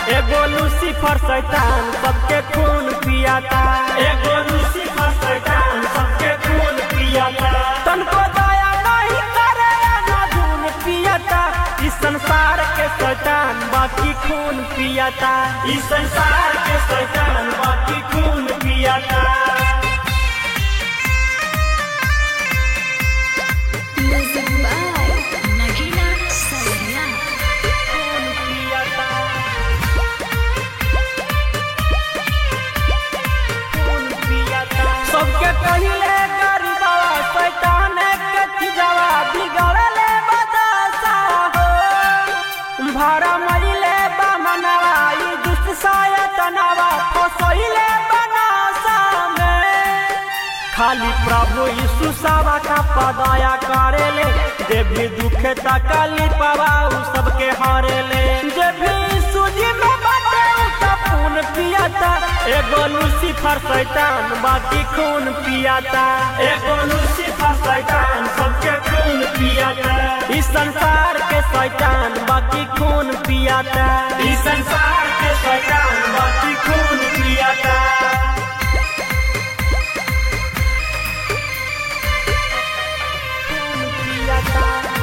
एगो लूसीफर शैतान सबके खून पियाता एगो लूसीफर शैतान सबके खून पियाता तनको दया नहीं करे ना धून पियाता इस संसार के शैतान बाकी खून पियाता इस संसार के शैतान बाकी खून पियाता Music by Nagina Saria. खून पियाता खून पियाता सबके पहिले गरीबवा शैतान के खिजवा बिगड़ले बदसा हो भाड़ा मरिले बामनवा ई दुष्ट सायतनवा फसैले बनासा में खाली प्रभु यीशु सावा का पदाया करेले जे भी दुखे तकली पावा उ सबके हारेले जे भी यीशु जी में बाटे उ सब खून पियाता एगो लूसीफर शैतान बाकी खून पियाता एगो लूसीफर शैतान सबके खून पियाता इस संसार के शैतान बाकी खून पियाता इस संसार के शैतान बाकी खून पियाता खून पियाता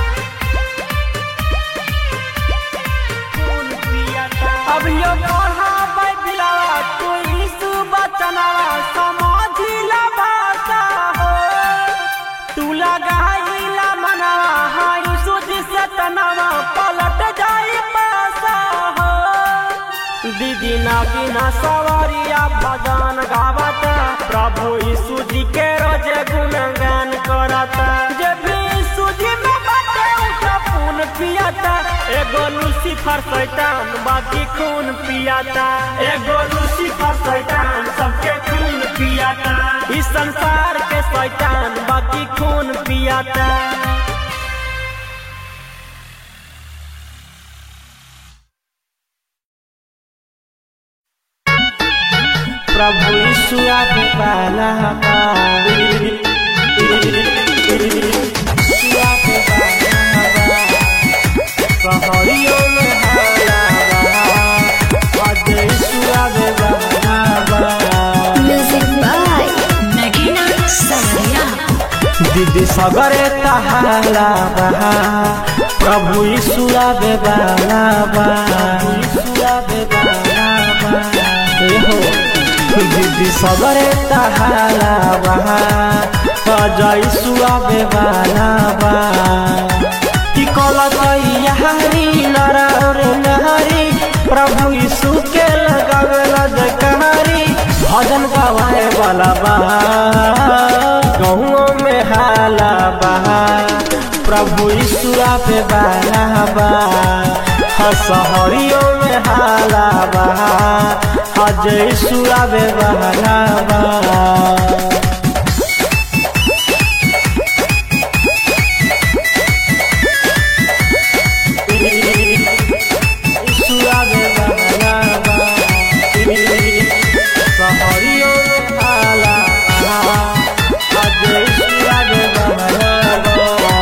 खून पियाता अब यो पढ़ा बाइबिलवा तू यीशु बचनवा समझिला भाषा हो तू लगाइला मनवा हाँ यीशु जी से तनवा पलट जाई पासा हो दीदी नागिना सवारिया भजन गावता प्रभु यीशु जी के रोज गुणगान करता जे भी यीशु जी में बाटे उसका खून पियाता एगो लूसीफर शैतान बाकी खून पियाता एगो लूसीफर शैतान सबके खून पियाता इस संसार के शैतान बाकी खून पियाता प्रभु यीशु आपे पाला सहरियों में हाला आज यीशु आवे बहावा Music by Nagina Saria. दीदी सगरे तहाला बहा प्रभु यीशु आवे बाला बा यीशु आवे बाला बा ए हो दीदी सगरे तहाला बहा अज यीशु आवे बाला बा कि कलक यहारी नरा और नहारी प्रभु यीशु के लगावे जयकारी भजन गवाए वाला बा गहुओं में हाला बहा प्रभु यीशु पे बाला बा हाँ सहरियों में हाला बहा हज यीशु पे बाला बा यीशु आवे बाला बा सहरियों में हाला बहा हज यीशु आवे बाला बा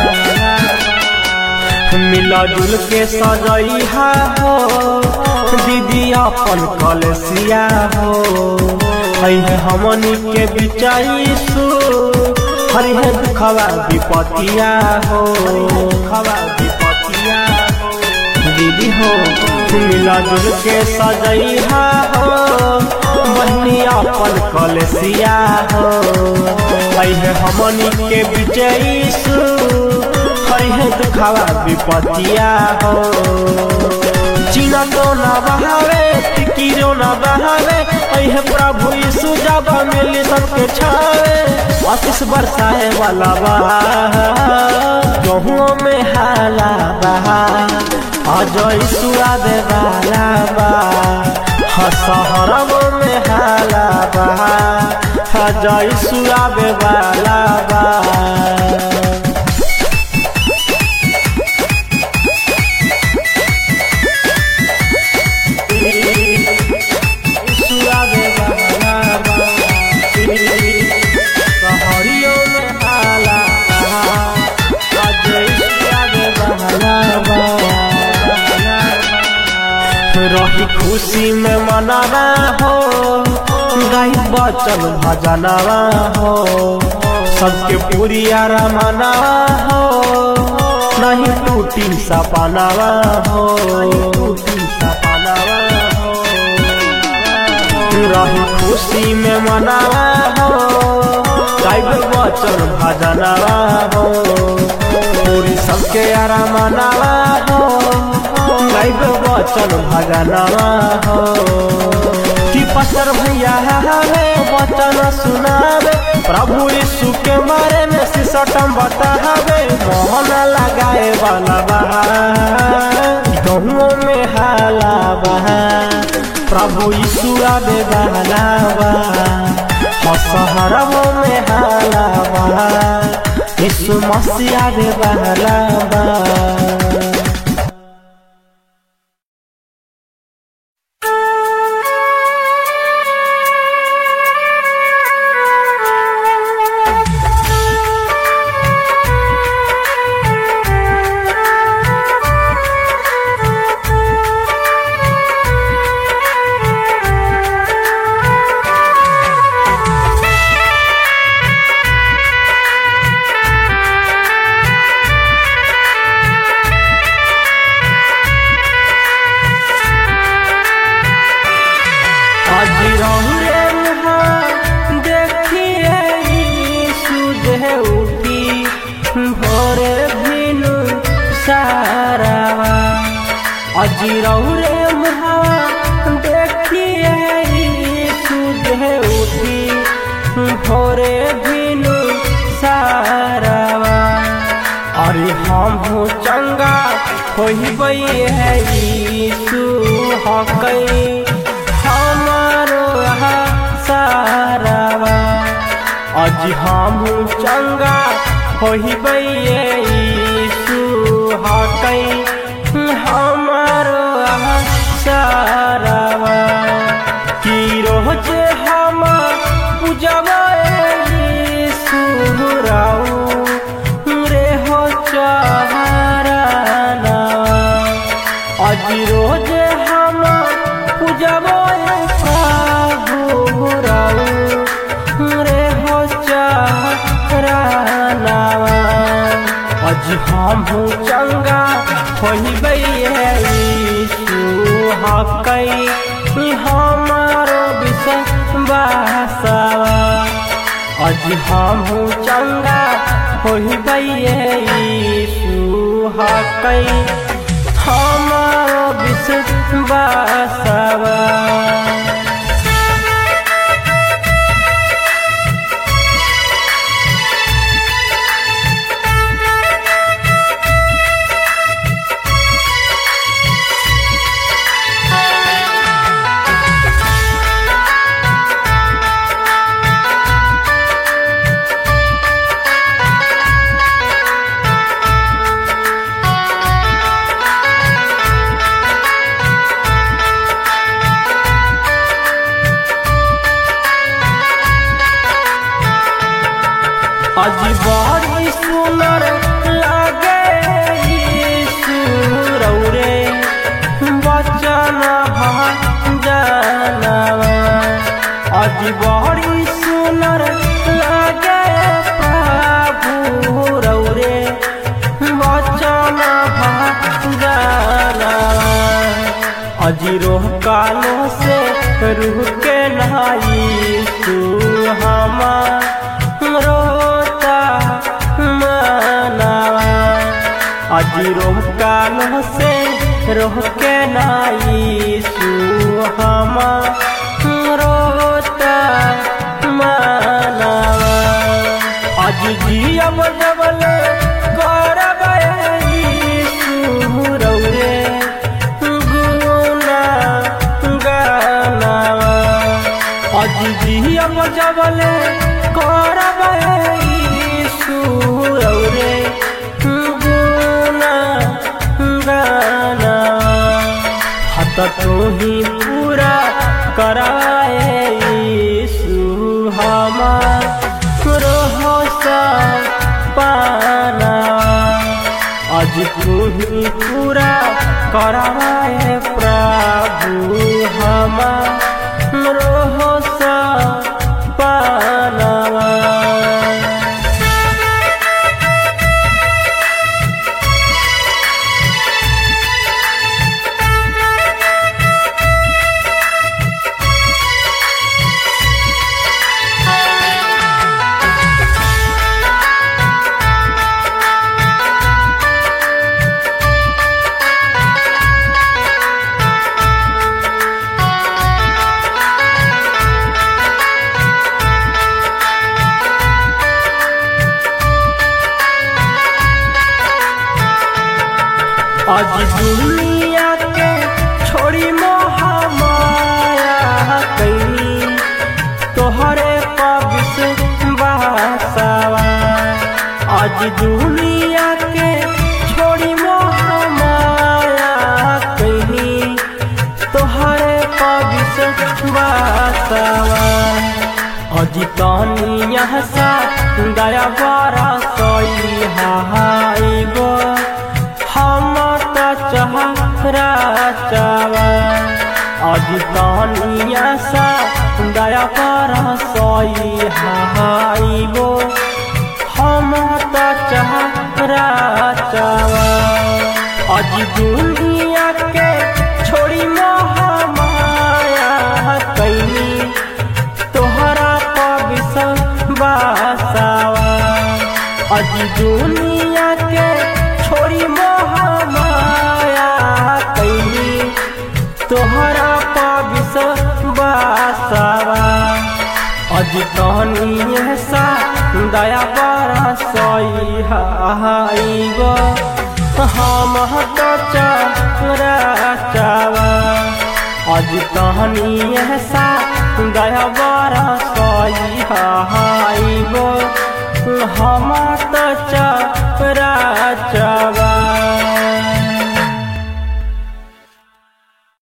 मिला जुल के सजैहा हो दीदी अपन कलसिया हो है हमनी के बिचाईसु हरि है दुखवा विपतिया हो दुखवा विपतिया हो दीदी हो मिला जुल के सजैहा हो बहनी अपन कलसिया हो है हमनी के बिचाईसु हरि है दुखावा विपतिया हो चीना तो ना बहावे फिकिरो ना बहावे है प्रभु यीशु जब मिली सबके छावे आशीष बरसाए वाला बा गहुओं में हाला बहा आज यीशु आवे वाला बा हसहरबो में हाला बहा आज यीशु आवे वाला बा खुशी में मनावा हो गाई बचन भजनवा हो सबके पूरी आरा मनावा हो नहीं टूटी सपनावा हो टूटी सपनावा हो रही खुशी में मनावा हो गाइब वचन भजनवा हो पूरी सबके आरा मनावा हो गाइब वचन भजनवा हो कि पसर भैया है वचन सुनावे प्रभु यीशु के बारे में सिसटम बतावे मोहन लगाए वाला बहा गहुओं में हाला बहा प्रभु यीशु आवे वाला बा शहरों में हाला बा यीशु मसीह आवे वाला बा आज रहुरे मुहा देखिए यीशु देह उठी भोरे भिनु सारावा आज रहुरे मुहा देखिए यीशु देह उठी भोरे भिनु सारावा अरे हम हो चंगा होई है यीशु हकई हमारो सारावा आज हम चंगा होई यीशु हकई हमारो सारावा की रोज हम पूजवा यीशु राऊ रे हो चाराना आज रोज हम पूजबो प्रभु राऊ रे हो चाराना आज हम चंगा होइबै यीशु हकई हमारो विश्वासवा आज हम चंगा होइबै यीशु हकई हमारो विश्वासवा आज बड़ी सुनर लागे यीशु रौरे बचन जानवा आज बड़ी सुनर लागे प्रभु रौरे बचन जानवा आज रोह कालो से रूह के नहाई तू हमार रोता मनावा आज रोह कालो से रोह के नाई सुहमा रोता मनावा आज जियब जबल करब सुरौरे गुना गानावा आज जियब जबल करब सुरौरे गुना गाना हत तू ही पूरा कराए यीशु हमार रोहो सा पाना आज तू ही पूरा कराए प्रभु आज दुनिया के छोड़ी मोहा माया कैनी तोहरे पविस बासवा आज दुनिया के छोड़ी मोहा माया कैनी तोहरे पविस बासवा अजी कनिया सा दया बारा सोई हाइबो हम त चहरा चावा अजी कनिया सा दया बारा सोई हाइबो हम त चहरा चावा अजी दुनिया के छोड़ी मोह माया कैनी तोहरा पविस बासावा अज दुनिया के छोड़ी मोह माया कैली तोहरा पविस बासावा अज कहनी सा दया बड़ा सही हाइब हम तो चरा चावा अज कहनी सा दया बड़ा सही हाइब हम तो चरा चावा